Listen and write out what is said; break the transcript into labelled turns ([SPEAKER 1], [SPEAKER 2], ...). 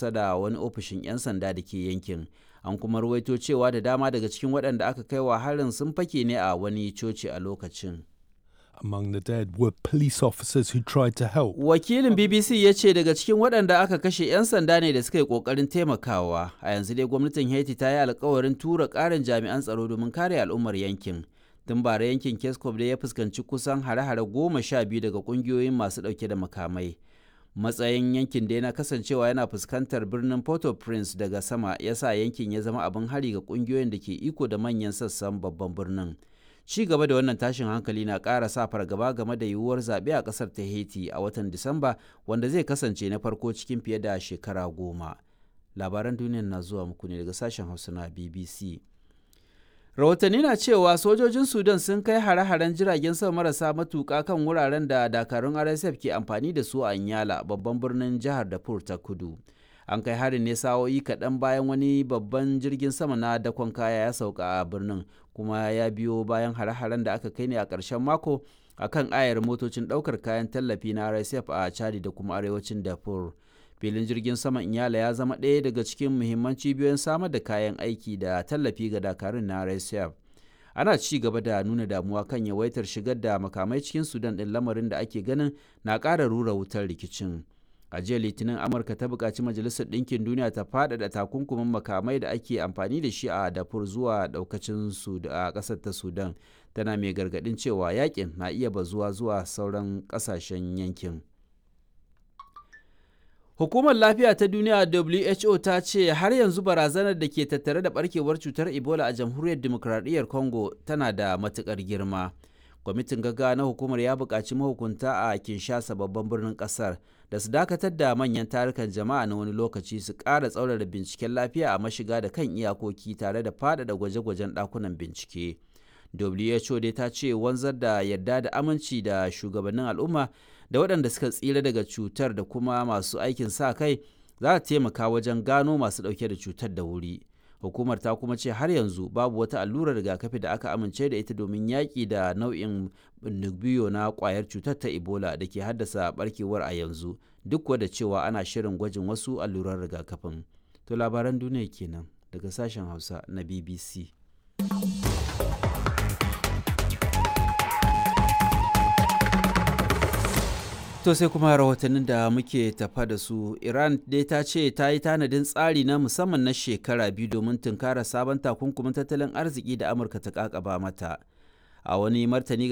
[SPEAKER 1] kusa da wani ofishin 'yan sanda da ke yankin an kuma ruwaito cewa da dama daga cikin waɗanda aka kai wa harin sun fake ne a wani coci a lokacin
[SPEAKER 2] Among the dead were police officers who tried to help.
[SPEAKER 1] wakilin bbc ya ce daga cikin waɗanda aka kashe 'yan sanda ne da suka yi ƙoƙarin taimakawa a yanzu dai gwamnatin haiti ta yi alkawarin tura ƙarin jami'an tsaro domin kare al'ummar yankin tun bara yankin kescom da ya fuskanci kusan hare-hare goma sha biyu daga ƙungiyoyin masu ɗauke da makamai matsayin yankin da yana kasancewa yana fuskantar birnin port-au-prince daga sama ya sa yankin ya zama abin hari ga ƙungiyoyin da ke iko da manyan sassan babban birnin ci gaba da wannan tashin hankali na ƙara sa fargaba game da yiwuwar zaɓe a ƙasar ta haiti a watan disamba wanda zai kasance na farko cikin fiye da shekara goma labaran duniyar na zuwa muku ne daga sashen hausa na bbc rahotanni na cewa sojojin sudan sun kai hare-haren jiragen sama marasa matuƙa kan wuraren da dakarun rsf ke amfani da su a nyala babban birnin jihar darfur ta kudu an kai harin ne sa'o'i kaɗan bayan wani babban jirgin sama na dakon kaya ya sauka a birnin kuma ya biyo bayan hare-haren da aka kai ne a ƙarshen mako a kan ayar motocin ɗaukar kayan tallafi na rsf a chadi da kuma arewacin darfur filin jirgin saman inyala ya zama ɗaya daga cikin muhimman cibiyoyin samar da kayan aiki da tallafi ga dakarun na rsf ana ci gaba da nuna damuwa kan yawaitar shigar da makamai cikin sudan ɗin lamarin da ake ganin na ƙara rura wutar rikicin a jiya litinin amurka ta buƙaci majalisar ɗinkin duniya ta faɗaɗa takunkumin makamai da ake amfani da shi a dafur zuwa ɗaukacin su a ƙasar ta sudan tana mai gargaɗin cewa yakin na iya bazuwa zuwa sauran ƙasashen yankin Hukumar Lafiya ta Duniya WHO ta ce har yanzu barazanar da ke tattare da barkewar cutar Ebola a Jamhuriyar Dimokuraɗiyyar Congo tana da matuƙar girma. Kwamitin gaggawa na hukumar ya buƙaci mahukunta a Kinshasa babban birnin ƙasar da su dakatar da manyan tarukan jama'a na wani lokaci su ƙara tsaurara binciken lafiya a mashiga da kan iyakoki tare da faɗaɗa gwaje-gwajen ɗakunan bincike. WHO dai ta ce wanzar da yarda da aminci da shugabannin al'umma da waɗanda suka tsira daga cutar da kuma masu aikin sa kai za ta taimaka wajen gano masu ɗauke da cutar da wuri. Hukumar ta kuma ce har yanzu babu wata allurar rigakafi da aka amince da ita domin yaƙi da nau'in biyo na ƙwayar cutar ta Ebola da ke haddasa barkewar a yanzu duk da cewa ana shirin gwajin wasu allurar rigakafin. To labaran duniya kenan daga sashen Hausa na BBC. To sai kuma rahotannin da muke tafa da su Iran dai ta ce ta yi tanadin tsari na musamman na shekara biyu domin tunkara sabon takunkumin tattalin arziki da Amurka ta kakaba mata. A wani martani